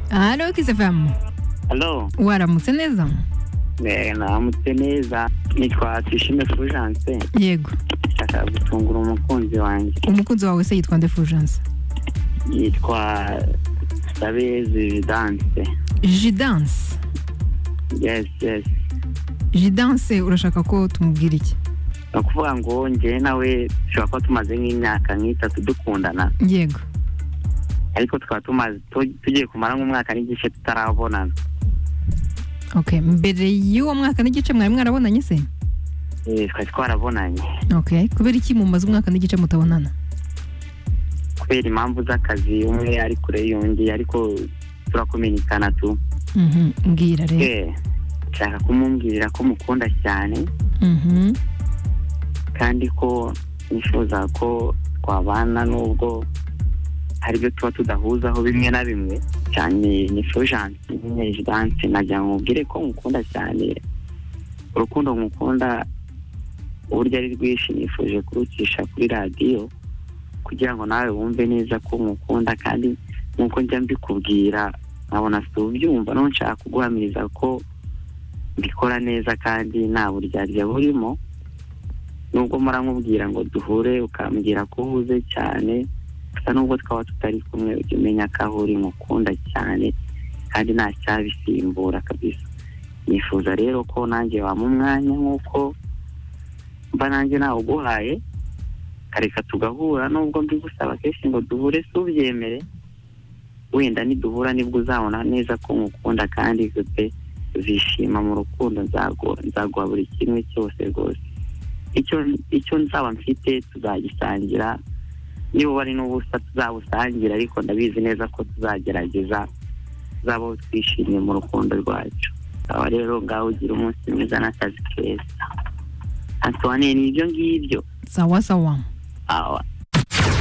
Alo kisifamu Alo, waramutse neza eh, namutse neza nitwa Tuyishime Fulgence yego ndashaka gutungura umukunzi wanjye umukunzi wawe se yitwa nde fulgence yitwa Sabezi Vidance jidanse yes yes jidanse urashaka ko tumubwira iki ni ukuvuga ngo njyewe nawe dushobora kuba tumaze nk'imyaka nk'itatu dukundana yego ariko tukaba tumaze tu- tugiye kumara nk'umwaka n'igice tutarabonana okay mbere y'uwo mwaka n'igice mwari mwarabonanye se Eh, twari twarabonanye okay kubera iki mumaze umwaka n'igice mutabonana kubera impamvu z'akazi umwe ari kure y'undi ariko turakumenyekana tu Mhm, mbwira rero Eh, nshaka kumumbwirira ko mukunda cyane Mhm, kandi ko nifuza ko twabana nubwo hari ibyo tuba tudahuzaho bimwe na bimwe cyane ni fujansi nyine jidanse nagira ngo mubwire ko mukunda cyane urukundo mukunda uburyo ari rwinshi nifuje kurucisha kuri radiyo kugira ngo nawe wumve neza ko mukunda kandi nk'uko njya mbikubwira nkabona si ubyumva no nshaka kuguhamiriza ko mbikora neza kandi nta buryarya burimo nubwo muramubwira ngo duhure ukambwira ko uhuze cyane gusa nubwo twaba tutari kumwe ujya umenya ko aho uri mukunda cyane kandi nta cyabisimbura kabisa nifuza rero ko nanjye wampa umwanya nk'uko mba nanjye nawuguhaye kareka tugahura nubwo mbigusaba kenshi ngo duhure si ubyemere wenda niduhura nibwo uzabona neza ko nkukunda kandi pe uzishima mu rukundo nzagu- nzaguha buri kimwe cyose rwose icyo icyo nzaba mfite tuzagisangira niba uba ari n'ubusa tuzabusangira ariko ndabizi neza ko tuzagerageza tuzabaho twishimye mu rukundo rwacu aba rero ngaho ugira umunsi mwiza n'akazi keza Antoine ni ibyo ngibyo sawa sawa awa